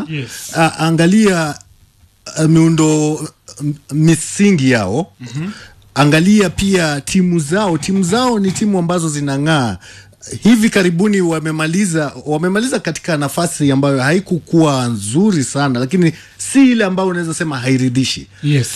Yes. a, angalia uh, miundo m- misingi yao mm-hmm. angalia pia timu zao timu zao ni timu ambazo zinang'aa hivi karibuni wamemaliza wamemaliza katika nafasi ambayo haikukuwa nzuri sana lakini si ile ambayo unaweza sema hairidhishi yes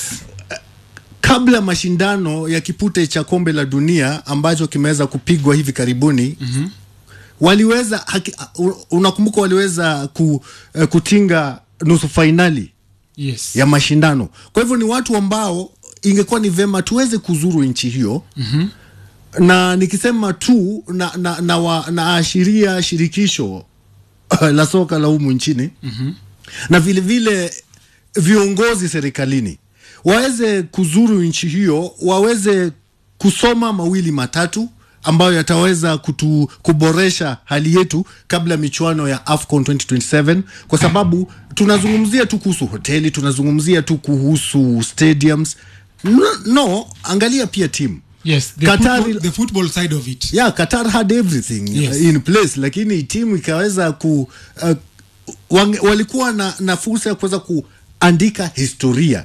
kabla mashindano ya kipute cha kombe la dunia ambacho kimeweza kupigwa hivi karibuni mm-hmm. waliweza haki, u- unakumbuka waliweza ku, eh, kutinga nusu fainali yes ya mashindano kwa hivyo ni watu ambao ingekuwa ni vema tuweze kuzuru nchi hiyo mm-hmm. na nikisema tu na, na, na, wa, naashiria shirikisho la soka la humu nchini mm-hmm. na vile vile viongozi serikalini waweze kuzuru nchi hiyo waweze kusoma mawili matatu ambayo yataweza kutu, kuboresha hali yetu kabla ya michuano ya AFCON 2027 kwa sababu tunazungumzia tu kuhusu hoteli tunazungumzia tu kuhusu stadiums no, no angalia pia timu yes the, Qatar- football, the football side of it yeah Qatar had everything Yes. uh, in place lakini timu ikaweza ku uh, wange, walikuwa na, na fursa ya kuweza kuandika historia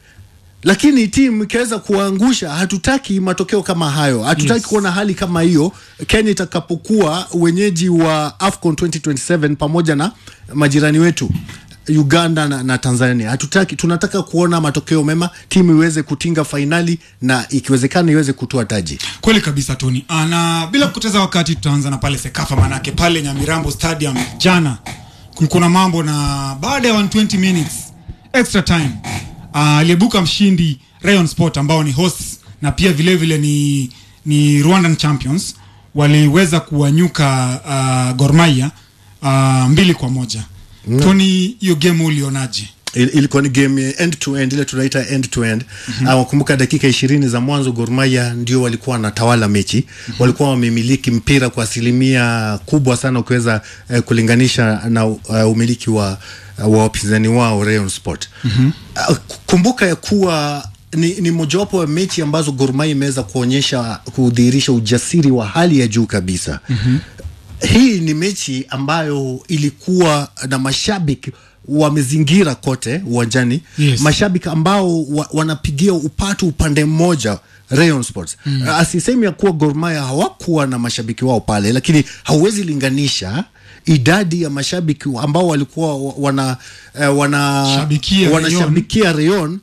lakini timu ikaweza kuangusha hatutaki matokeo kama hayo hatutaki Yes. kuona hali kama hiyo kenya itakapokuwa wenyeji wa afcon 2027 pamoja na majirani wetu uganda na, na tanzania hatutaki tunataka kuona matokeo mema timu iweze kutinga fainali na ikiwezekana iweze kutoa taji kweli kabisa tony Ah, na bila kupoteza wakati tutaanza na pale sekafa manake pale nyamirambo stadium jana kulikuwa na mambo na baada ya 120 minutes extra time ah, aliyebuka mshindi rayon sport ambao ni hosts na pia vile vile ni, ni rwandan champions waliweza kuwanyuka uh, gormaia uh, mbili kwa moja mm. tony hiyo game ulionaje Il- ilikuwa ni game ya end to end ile tunaita end to end mm-hmm. wakumbuka dakika ishirini za mwanzo gormaya ndio walikuwa wanatawala mechi mm-hmm. walikuwa wamemiliki mpira kwa asilimia kubwa sana ukiweza eh, kulinganisha na uh, umiliki wa uh, wa wapinzani wao Rayon Sport mm-hmm. uh, kumbuka ya kuwa ni, ni mojawapo ya mechi ambazo gormaya imeweza kuonyesha kudhihirisha ujasiri wa hali ya juu kabisa mm-hmm hii ni mechi ambayo ilikuwa na mashabiki wamezingira kote uwanjani Yes. mashabiki ambao wa, wanapigia upatu upande mmoja Rayon Sports mm. asisemi ya kuwa Gor Mahia hawakuwa na mashabiki wao pale lakini hauwezi linganisha idadi ya mashabiki ambao walikuwa wa- wana eh, wana Shabikia wanashabikia Rayon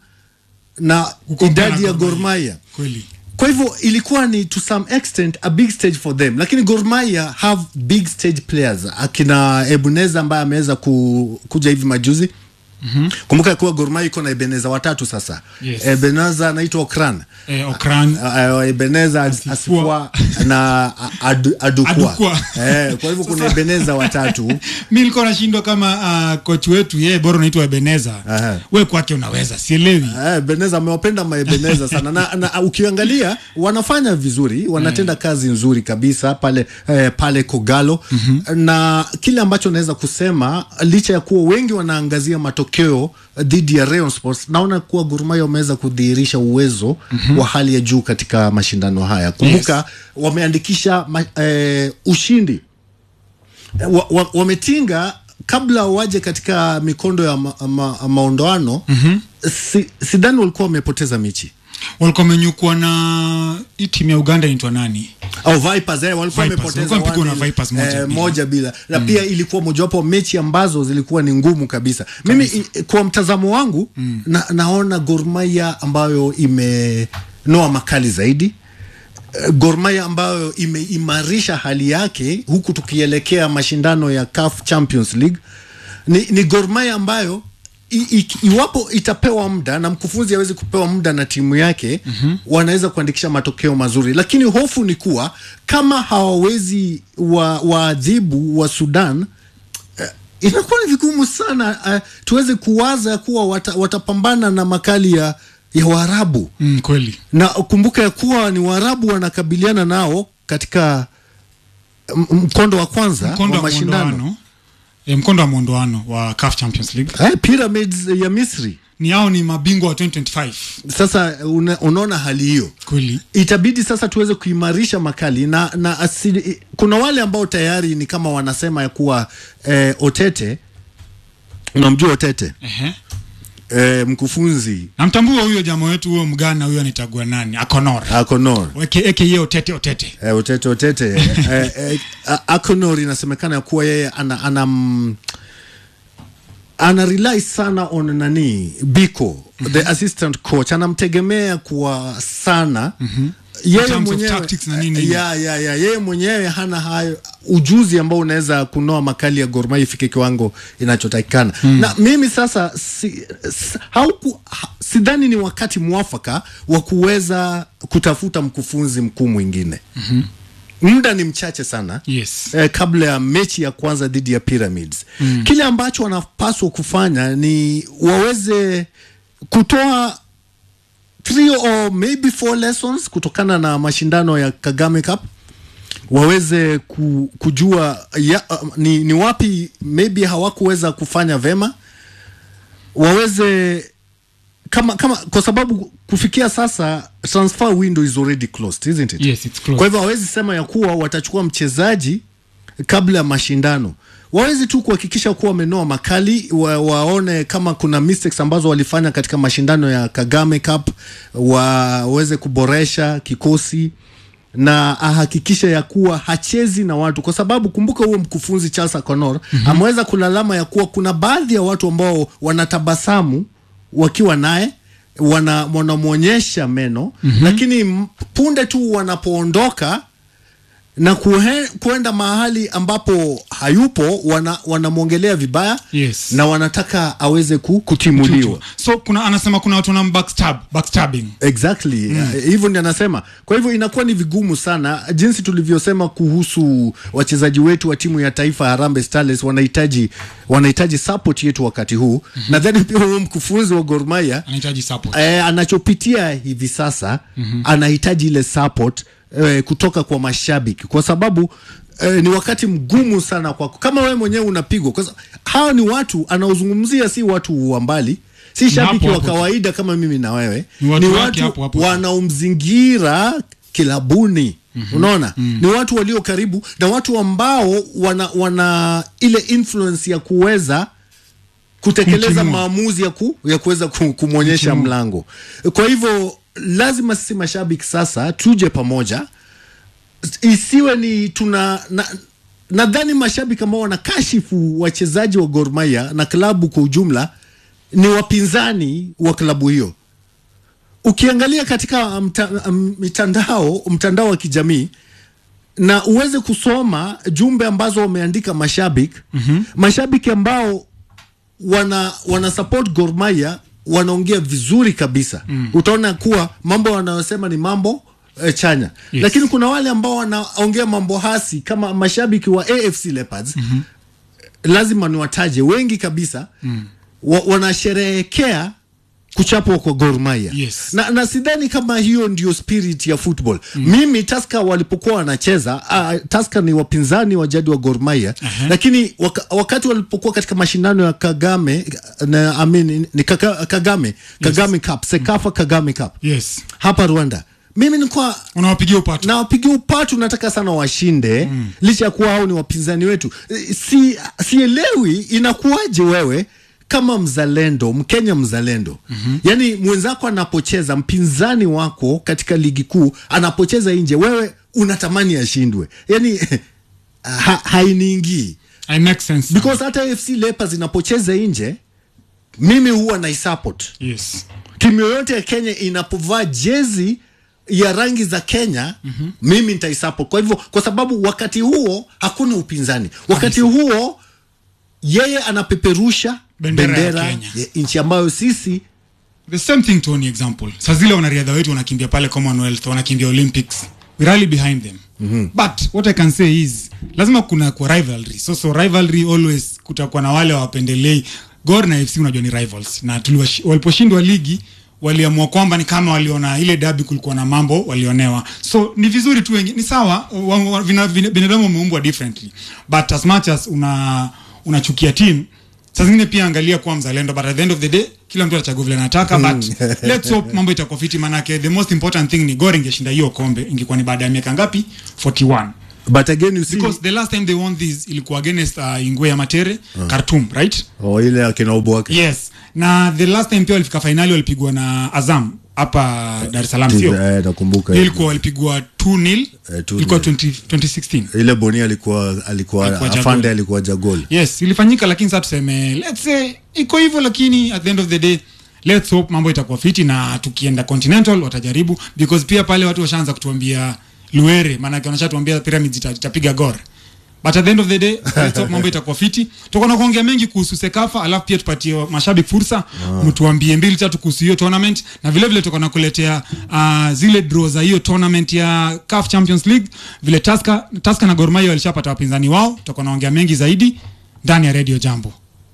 na Kukompea na idadi ya Gor Gor Mahia. Mahia kweli kwa hivyo ilikuwa ni to some extent a big stage for them lakini Gor Mahia have big stage players akina Ebeneza ambaye ameweza ku, kuja hivi majuzi mm-hmm. kumbuka ya kuwa Gor Mahia iko na Ebeneza watatu sasa Yes. Ebeneza anaitwa Okran eh, okran uh, Ebeneza Asifua. Asifua na Adu, Adukwa, Adukwa. eh, kwa hivyo kuna Ebeneza watatu mi nilikuwa nashindwa kama uh, kochi wetu yeye bora unaitwa ebeneza Aha. we kwake unaweza sielewi Eh, Beneza amewapenda maebeneza sana na, na ukiangalia wanafanya vizuri wanatenda kazi nzuri kabisa pale eh, pale Kogalo mm-hmm. na kile ambacho naweza kusema licha ya kuwa wengi wanaangazia matokeo dhidi ya Rayon Sports naona kuwa Gor Mahia wameweza kudhihirisha uwezo mm-hmm. wa hali ya juu katika mashindano haya kumbuka yes. wameandikisha ma, eh, ushindi wa, wa, wametinga kabla waje katika mikondo ya ma, ma, maondoano mm-hmm. si, sidhani walikuwa wamepoteza mechi walikuwa wamenyukwa na hii timu ya uganda inaitwa nani au Vipers eh, walikuwa Vipers, wamepoteza walikuwa wamepigwa na one nil, Vipers moja eh, bila. moja bila na mm. pia ilikuwa mojawapo wa mechi ambazo zilikuwa ni ngumu kabisa mimi i, kwa mtazamo wangu mm. na, naona Gor Mahia ambayo imenoa makali zaidi Eh, Gor Mahia ambayo imeimarisha hali yake huku tukielekea mashindano ya CAF Champions League ni, ni Gor Mahia ambayo i, i, iwapo itapewa muda na mkufunzi awezi kupewa muda na timu yake mm-hmm. wanaweza kuandikisha matokeo mazuri, lakini hofu ni kuwa kama hawawezi wa waadhibu wa Sudan eh, inakuwa ni vigumu sana uh, tuweze kuwaza kuwa wata, watapambana na makali ya, ya Waarabu mm, kweli na kumbuka ya kuwa ni Waarabu wanakabiliana nao katika m- mkondo wa kwanza mkondo wa wa mashindano mwondoano e, mkondo wa mwondoano wa CAF Champions League eh, Pyramids ya Misri. ni hao ni mabingwa wa 2025 Sasa una, unaona hali hiyo kweli itabidi sasa tuweze kuimarisha makali na, na asili, kuna wale ambao tayari ni kama wanasema ya kuwa eh, Otete unamjua Otete Ehe. e, mkufunzi namtambua huyo jamaa wetu huyo mgana huyo anitagua nani akonor Akonor Eke- eke ye otete otete e, Otete Otete e, e, A- Akonor inasemekana kuwa yeye ana, ana mm, ana rely sana on nani Biko the assistant coach anamtegemea kwa sana yeye terms of mwenyewe tactics na nini. ya, ya, ya, yeye mwenyewe hana hayo ujuzi ambao unaweza kunoa makali ya Gor Mahia ifike kiwango inachotakikana na mimi sasa si, si, hauku, ha, sidhani ni wakati mwafaka wa kuweza kutafuta mkufunzi mkuu mwingine muda ni mchache sana yes eh, kabla ya mechi ya kwanza dhidi ya Pyramids mm. Kile ambacho wanapaswa kufanya ni waweze kutoa three or maybe four lessons kutokana na mashindano ya Kagame Cup waweze ku, kujua ya, uh, ni, ni wapi maybe hawakuweza kufanya vema waweze kama kama kwa sababu kufikia sasa transfer window is already closed isn't it yes it's close kwa hivyo hawezi sema ya kuwa watachukua mchezaji kabla ya mashindano wawezi tu kuhakikisha kuwa wamenoa makali wa, waone kama kuna mistakes ambazo walifanya katika mashindano ya Kagame Cup waweze kuboresha kikosi na ahakikishe ya kuwa hachezi na watu, kwa sababu kumbuka, huo mkufunzi Charles Akonor mm-hmm. ameweza kulalama ya kuwa kuna baadhi ya watu ambao wanatabasamu wakiwa naye wana wanamwonyesha meno mm-hmm. lakini m- punde tu wanapoondoka na kuhe, kuenda mahali ambapo hayupo wana, wanamwongelea vibaya Yes. na wanataka aweze ku, kutimuliwa so kuna anasema kuna watu wana backstab backstabbing exactly Eh, hivyo ndi anasema kwa hivyo inakuwa ni vigumu sana jinsi tulivyosema kuhusu wachezaji wetu wa timu ya taifa Harambee Starlets wanahitaji wanahitaji support yetu wakati huu mm-hmm. nadhani pia huyo mkufunzi wa Gor Mahia anahitaji support eh, anachopitia hivi sasa mm-hmm. anahitaji ile support eh, kutoka kwa mashabiki kwa sababu eh, ni wakati mgumu sana kwako kama wewe mwenyewe unapigwa kwa sababu hawa ni watu anaozungumzia si watu wa mbali si shabiki hapo wa hapo. kawaida kama mimi na wewe Ni watu ni wake watu hapo hapo. wanaomzingira kilabuni mm-hmm. unaona mm-hmm. ni watu walio karibu na watu ambao wana, wana ile influence ya kuweza kutekeleza Kumtimua. maamuzi ya, ku, ya kuweza ku, kumwonyesha mlango. Kwa hivyo lazima sisi mashabiki sasa tuje pamoja, isiwe ni tuna na, nadhani mashabiki ambao wanakashifu wachezaji wa Gor Mahia na klabu kwa ujumla ni wapinzani wa klabu hiyo. Ukiangalia katika mta, m- mitandao mtandao wa kijamii na uweze kusoma jumbe ambazo wameandika mashabiki mm-hmm. mashabiki ambao wana wana support Gor Mahia wanaongea vizuri kabisa mm. utaona kuwa mambo wanayosema ni mambo e, chanya Yes. lakini kuna wale ambao wanaongea mambo hasi kama mashabiki wa AFC Leopards mm-hmm. lazima niwataje wengi kabisa mm. wa, wanasherehekea kuchapwa kwa Gor Mahia Yes. na, na sidhani kama hiyo ndio spirit ya football mm. mimi Tusker walipokuwa wanacheza uh, Tusker ni wapinzani wa jadi wa Gor Mahia uh-huh. lakini waka, wakati walipokuwa katika mashindano ya Kagame na, I mean, ni kaka, Kagame Kagame Cup Sekafa Kagame Cup yes hapa Rwanda mimi nilikuwa unawapigia upatu na wapigia upatu nataka sana washinde mm. licha ya kuwa hao ni wapinzani wetu Eh, si sielewi inakuwaje wewe kama mzalendo mkenya mzalendo mm-hmm. yaani mwenzako anapocheza mpinzani wako katika ligi kuu anapocheza nje wewe unatamani ashindwe yaani ha, hainiingii I make sense because hata fc leopards inapocheza nje mimi huwa naisupport yes timu yoyote ya Kenya inapovaa jezi ya rangi za Kenya mm-hmm. mimi nitaisupport. Kwa hivyo, kwa sababu wakati huo hakuna upinzani, wakati huo yeye anapeperusha Bendera ya bendera Kenya. ya nchi ambayo sisi the same thing Tony example saa zile wanariadha wetu wanakimbia pale commonwealth wanakimbia olympics we rally behind them mm-hmm. but what i can say is lazima kuna kwa rivalry so so rivalry always kutakuwa na wale wapendelei gor na fc unajua ni rivals na tuliwashi- waliposhindwa ligi waliamua kwamba ni kama waliona ile dabi kulikuwa na mambo walionewa so ni vizuri tu wengi ni sawa wa- wa- vina- vina- binadamu wameumbwa differently but as much as una unachukia team saa zingine pia angalia kuwa mzalendo but at the end of the day kila mtu atachagua vile anataka but let's hope mambo itakuwa fiti manake the most important thing ni gor ingeshinda hiyo kombe ingekuwa ni baada ya miaka ngapi 41 but again you see because the last time they won this ilikuwa against uh, ingwe ya matere khartoum right oh, ile akina Uboake yes na the last time pia walifika fainali walipigwa na azam hapa dar es salaam sio eh, nakumbuka Hiyo ilikuwa walipigwa 2 nil Eh, 2-0. ilikuwa 20, 2016 ile Boni alikuwa alikuwa Alikuwa jagol. afande alikuwa jagol yes ilifanyika lakini sasa tuseme let's say iko hivyo lakini at the end of the day let's hope mambo itakuwa fiti na tukienda continental watajaribu because pia pale watu washaanza kutuambia luere maanake wanashatuambia pyramids ita- itapiga gor but at the end of the day let's hope mambo itakuwa fiti tuko na kuongea mengi kuhusu sekafa alafu pia tupatie mashabiki fursa mtuambie mbili tatu kuhusu hiyo tournament na vile vile tuko na kuletea uh, zile draw za hiyo tournament ya CAF Champions League vile Tusker Tusker na Gor Mahia walishapata wapinzani wao tuko naongea mengi zaidi ndani ya Radio Jambo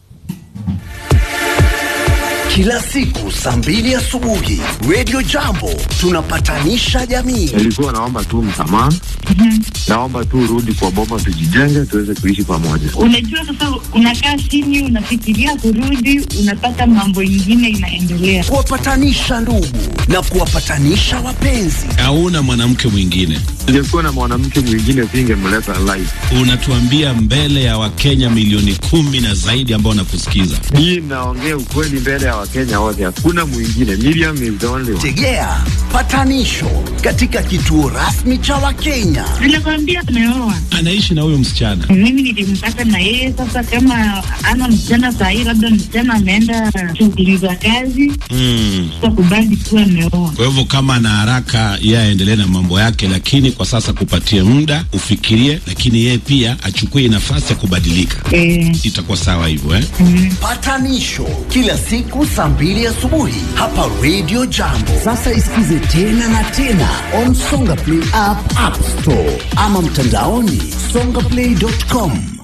Kila siku saa mbili asubuhi Radio Jambo tunapatanisha jamii. Nilikuwa naomba tu msamaha, naomba tu urudi kwa boma, tujijenge, tuweze kuishi pamoja. Unajua, sasa unakaa chini, unafikiria kurudi, unapata mambo ingine inaendelea. Kuwapatanisha ndugu na kuwapatanisha wapenzi. hauna mwanamke mwingine. Ningekuwa na mwanamke mwingine singemleta live. Unatuambia mbele ya Wakenya milioni kumi na zaidi ambao wanakusikiza. Hii naongea ukweli mbele ya Wakenya wote, hakuna mwingine. Miriam is the only one. Tegea patanisho katika kituo rasmi cha Wakenya. Nilikwambia ameoa, Anaishi na huyo msichana. mimi nilimpata na yeye. Sasa kama ana msichana sahii, labda msichana ameenda shughuli za kazi, Mm. sasa kubali kuwa ameoa. Kwa hivyo kama ana haraka, yeye aendelee na mambo yake, lakini kwa sasa kupatie muda ufikirie, lakini yeye pia achukue nafasi ya kubadilika. Eh, Itakuwa sawa hivyo eh? Patanisho kila siku saa mbili asubuhi hapa Radio Jambo. Sasa isikize tena na tena on Songa Play app, App Store ama mtandaoni songaplay.com.